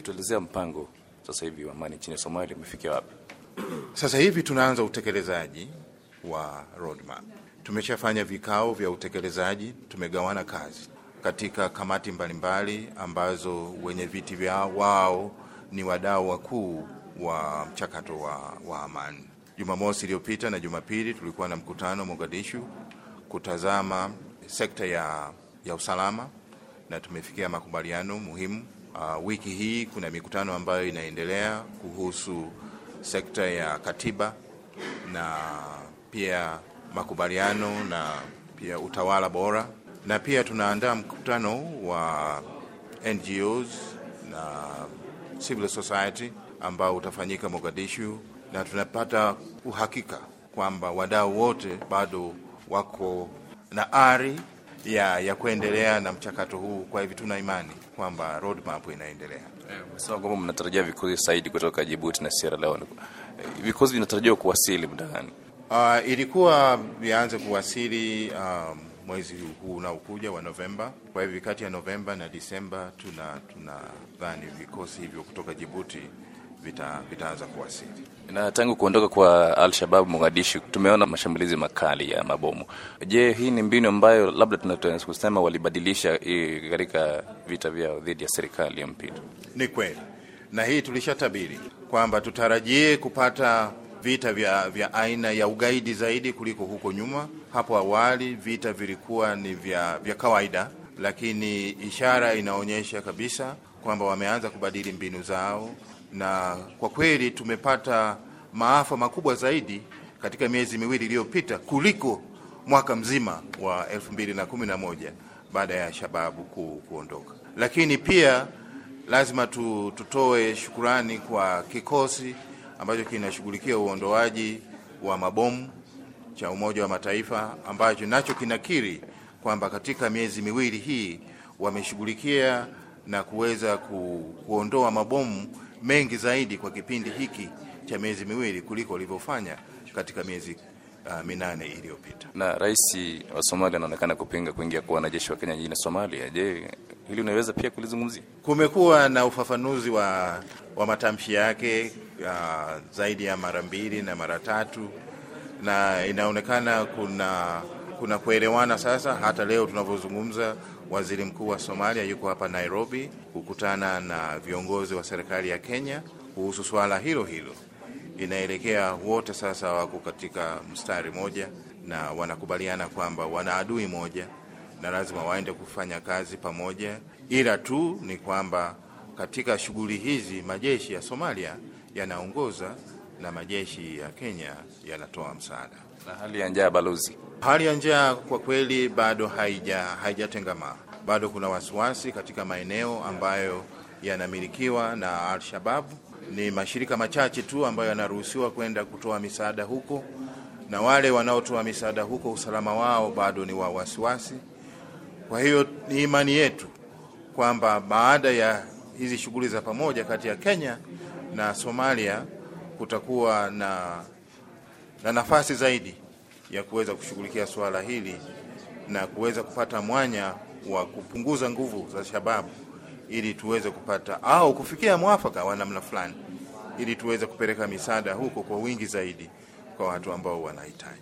kutuelezea mpango sasa hivi wa amani nchini Somalia umefikia wapi? Sasa hivi tunaanza utekelezaji wa roadmap. Tumeshafanya vikao vya utekelezaji, tumegawana kazi katika kamati mbalimbali ambazo wenye viti vyao wao ni wadau wakuu wa mchakato wa, wa amani. Jumamosi iliyopita na Jumapili tulikuwa na mkutano Mogadishu kutazama sekta ya, ya usalama na tumefikia makubaliano muhimu. Uh, wiki hii kuna mikutano ambayo inaendelea kuhusu sekta ya katiba na pia makubaliano na pia utawala bora, na pia tunaandaa mkutano wa NGOs na civil society ambao utafanyika Mogadishu, na tunapata uhakika kwamba wadau wote bado wako na ari ya, ya kuendelea na mchakato huu. Kwa hivyo tuna imani kwamba roadmap inaendelea. Umesema kwamba mnatarajia vikosi zaidi kutoka Jibuti na Sierra Leone. Vikosi vinatarajiwa kuwasili muda gani? Uh, ilikuwa vianze kuwasili um, mwezi huu unaokuja wa Novemba. Kwa hivyo kati ya Novemba na Disemba tuna tunadhani vikosi hivyo kutoka Jibuti vita, vitaanza kuwasili. Na tangu kuondoka kwa Al-Shabab Mogadishu, tumeona mashambulizi makali ya mabomu. Je, hii ni mbinu ambayo labda tunaweza kusema walibadilisha katika vita vyao dhidi ya serikali ya mpito? Ni kweli, na hii tulishatabiri kwamba tutarajie kupata vita vya, vya aina ya ugaidi zaidi kuliko huko nyuma. Hapo awali vita vilikuwa ni vya, vya kawaida, lakini ishara inaonyesha kabisa kwamba wameanza kubadili mbinu zao, na kwa kweli tumepata maafa makubwa zaidi katika miezi miwili iliyopita kuliko mwaka mzima wa 2011 baada ya shababu ku, kuondoka. Lakini pia lazima tu, tutoe shukurani kwa kikosi ambacho kinashughulikia uondoaji wa mabomu cha Umoja wa Mataifa ambacho nacho kinakiri kwamba katika miezi miwili hii wameshughulikia na kuweza ku, kuondoa mabomu mengi zaidi kwa kipindi hiki cha miezi miwili kuliko walivyofanya katika miezi uh, minane iliyopita. Na rais wa Somalia anaonekana kupinga kuingia kwa wanajeshi wa Kenya nchini Somalia. Je, hili unaweza pia kulizungumzia? Kumekuwa na ufafanuzi wa, wa matamshi yake uh, zaidi ya mara mbili na mara tatu, na inaonekana kuna kuna kuelewana sasa. Hata leo tunavyozungumza, waziri mkuu wa Somalia yuko hapa Nairobi kukutana na viongozi wa serikali ya Kenya kuhusu swala hilo hilo. Inaelekea wote sasa wako katika mstari moja na wanakubaliana kwamba wana adui moja na lazima waende kufanya kazi pamoja, ila tu ni kwamba katika shughuli hizi majeshi ya Somalia yanaongoza na majeshi ya Kenya yanatoa msaada. Na hali ya njaa, balozi? Hali ya njaa kwa kweli bado haija haijatengamaa, bado kuna wasiwasi katika maeneo ambayo yanamilikiwa na Al-Shabaab. Ni mashirika machache tu ambayo yanaruhusiwa kwenda kutoa misaada huko, na wale wanaotoa misaada huko usalama wao bado ni wa wasiwasi. Kwa hiyo ni imani yetu kwamba baada ya hizi shughuli za pamoja kati ya Kenya na Somalia kutakuwa na, na nafasi zaidi ya kuweza kushughulikia suala hili na kuweza kupata mwanya wa kupunguza nguvu za shababu ili tuweze kupata au kufikia mwafaka wa namna fulani ili tuweze kupeleka misaada huko kwa wingi zaidi kwa watu ambao wanahitaji.